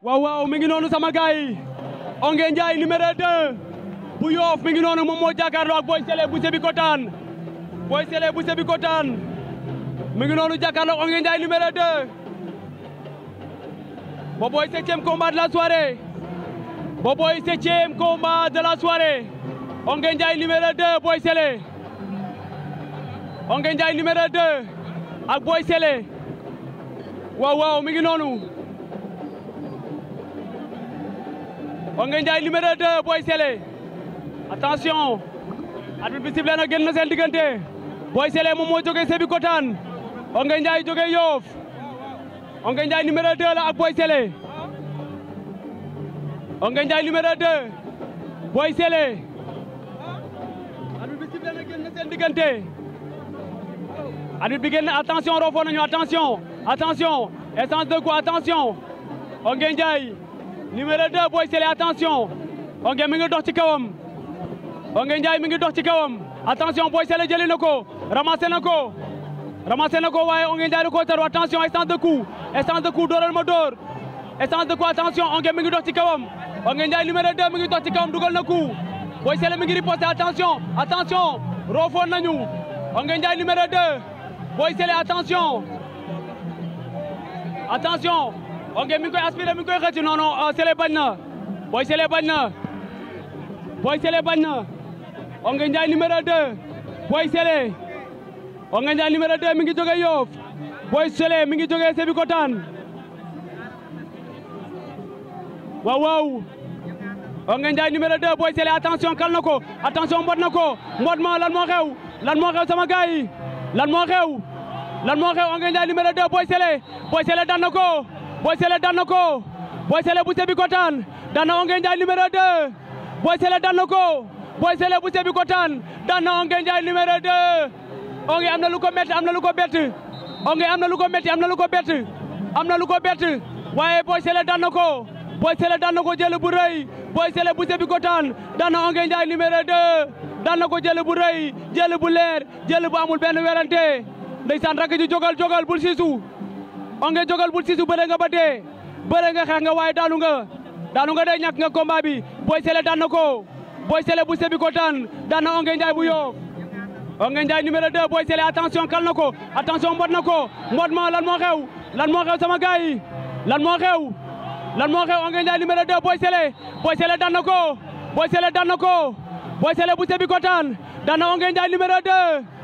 waaw waaw mi ngi noonu sama gaay yi Ongué Ndiaye numéro 2 bu Yoff mi ngi noonu moom moo jàkkaarloo ak Boy Sélé bu Sébikotane Boy Sélé bu Sébikotane mi ngi noonu jàkkaarloo ak Ongué Ndiaye numéro 2 Boboy septième combat de la soirée Boboy septième combat de la soirée Ongué Ndiaye numéro 2 Boy Sélé Ongué Ndiaye numéro 2 ak Boy Sélé waaw waaw mi ngi noonu Ongué Ndiaye numéro 2 Boy Sélé attention arbitre bi sifflé na génn na seen diggante Boy Sélé moom moo jógee Sébikotane Ongué Ndiaye jógee Yoff Ongué Ndiaye numéro 2 la ak Boy Sélé Ongué Ndiaye numéro 2 Boy Sélé arbitre bi sifflé na génn na seen diggante arbitre bi génn attention roofoo nañu attention attention essence de quoi attention Ongué Ndiaye numéro 2 Boy Sélé attention Ongué mi ngi dox ci kawam Ongué Ndiaye mi ngi dox ci kawam attention Boy Sélé jëli na ko ramassé na ko ramassé na ko waaye Ongué Ndiaye da koo taru attention essence de coup essence de coup dooral ma door essence de coup attention Ongué mi ngi dox ci kawam Ongué Ndiaye numéro 2 mi ngi dox ci kawam dugal na coup Boy Sélé mi ngi riposté attention attention roofoon nañu Ongué Ndiaye numéro 2 Boy Sélé attention attention Ongué mi ngi koy aspiré mi ngi koy xëcc non non Sélé bañ na Boy Sélé bañ na Boy Sélé bañ na Ongué Ndiaye numéro 2 Boy Sélé Ongué Ndiaye numéro 2 mi ngi jógee Yoff Boy Sélé mi ngi jógee Sébikotane waaw waaw Ongué Ndiaye numéro 2 Boy Sélé attention kal na ko attention mbot na ko mbot ma lan moo xew lan moo xew sama gars yi lan moo xew lan moo xew Ongué Ndiaye numéro 2 Boy Sélé Boy Sélé daan na ko Boy Sélé daan na ko Boy Sélé bu Sébikotane daan na Ongué Ndiaye numéro 2 Boy Sélé daan na ko Boy Sélé bu Sébikotane daan na Ongué Ndiaye numéro 2 Ongué am na lu ko métti am na lu ko bett Ongué am na lu ko métti am na lu ko bett am na lu ko bett waaye Boy Sélé daan na ko Boy Sélé daan na ko jël bu rëy Boy Sélé bu Sébikotane daan na Ongué Ndiaye numéro 2 daan na ko jël bu rëy jël bu leer jël bu amul benn werante ndeysaan rakk ji jogal jogal bul siisu Ongué jogal bul siisu bëre nga ba dee bëre nga xeex nga waaye daanu nga daanu nga dee ñàkk nga combat bi Boy Sélé daan na ko Boy Sélé bu Sébikotane daan na Ongué Ndiaye bu Yoff Ongué Ndiaye numéro 2 Boy Sélé attention kal na ko attention mbot na ko mbot ma lan moo xew lan moo xew sama gars yi lan moo xew lan moo xew Ongué Ndiaye numéro 2 Boy Sélé Boy Sélé daan na ko Boy Sélé daan na ko Boy Sélé bu Sébikotane daan na Ongué Ndiaye numéro 2